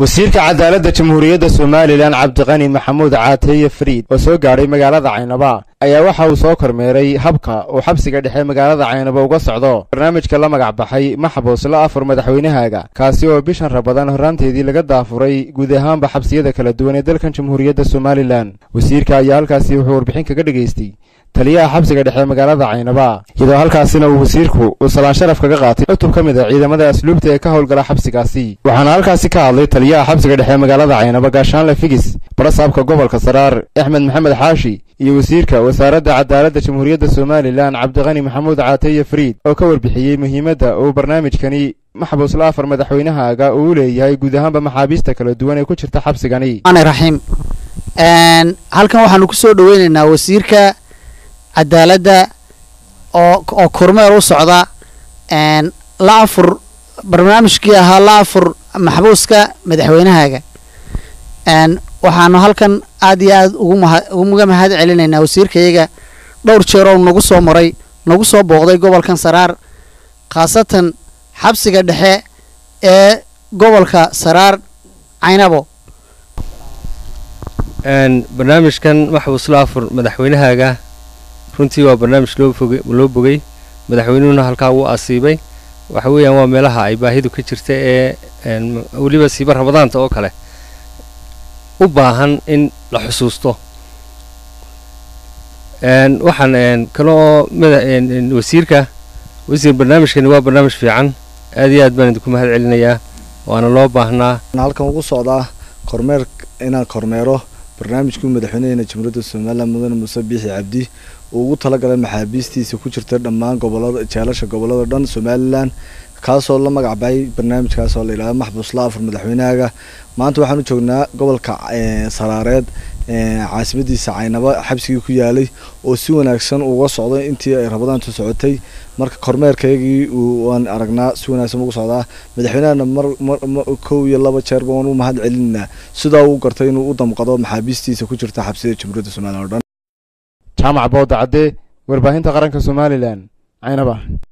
wasiirka cadaaladda jamhuuriyadda somalilan cabdiqani maxamuud caateeye fariid oo soo gaadhay magaalada caynaba ayaa waxa uu soo kormeeray habka uu xabsiga dhexe magaalada caynaba uga socdo barnaamijka la magac baxay maxbuus la afur madaxweynahaaga kaasi oo bishan rabadan horraanteedii laga daafuray guud ahaanba xabsiyada kala duwan ee dalkan jamhuuriyadda somalilan wasiirka ayaa halkaasi wuxuu warbixin kaga dhegaystay taliyaha xabsiga dhexe magaalada caynaba iyadoo halkaasina uu wasiirku uu salaan sharaf kaga qaatay cutub ka mid a ciidamada asluubta ee ka howlgala xabsigaasi waxaana halkaasi ka hadlay taliyaha xabsiga dhexe magaalada caynaba gaashaanle figis barasaabka gobolka saraar axmed maxamed xaashi iyo wasiirka wasaaradda cadaaladda jamhuuriyadda somalilan cabdiqani maxamuud caateye fariid oo ka warbixiyey muhiimadda uu barnaamijkani maxbuus la afar madaxweynahaaga uu u leeyahay guud ahaanba maxaabiista kala duwan ee ku jirta xabsigani raxiim halkan waxaanu ku soo dhaweynaynaa wasiirka cadaaladda oo oo kormeer u socda la afur barnaamijkii ahaa la afur maxbuuska madaxweynahaaga waxaanu halkan aad iyo aad uga mahad celinaynaa wasiirkayaga dhowr jeer oo nagu soo maray nagu soo booqday gobolkan saraar khaasatan xabsiga dhexe ee gobolka saraar caynabo barnaamijkan maxbuus la afur madaxweynahaaga runtii waa barnaamij loo bogay madaxweynuhuna halkaa wuu asiibay waxa weeyaan waa meelaha ay baahidu ka jirta ee weliba siiba rabadaanta oo kale u baahan in la xusuusto waxaan kale oo wasiirka wasiir barnaamijkani waa barnaamij fiican aad iyo aad baan idinku mahad celinayaa waana loo baahnaa halkan ugu socdaa kormeer inaan kormeero barnaamijkii madaxweynaheena jamhuuriyadda somalilan mudane muuse biixi cabdi uu ugu talagalay maxaabiistiisa ku jirta dhammaan gobolada jeelasha gobolada dhan somalilan kaasoo la magac baxay barnaamijkaas oo la yidhahdo maxbuus la afur madaxweynahaaga maanta waxaan u joognaa gobolka saraareed caasimadiisa caynaba xabsigii ku yaalay oo si wanaagsan uga socday intii ay rabadaantu socotay marka kormeerkaygii waan aragnaa si wanaagsan ugu socdaa madaxweynahana mar kow iyo laba jeerba waan u mahad celinaynaa sidaa uu gartay inuu u damqado maxaabiistiisa ku jirta xabsiyada jamhuuriyadda somalilan o dhan jaamac booda cadde warbaahinta qaranka somalilan caynaba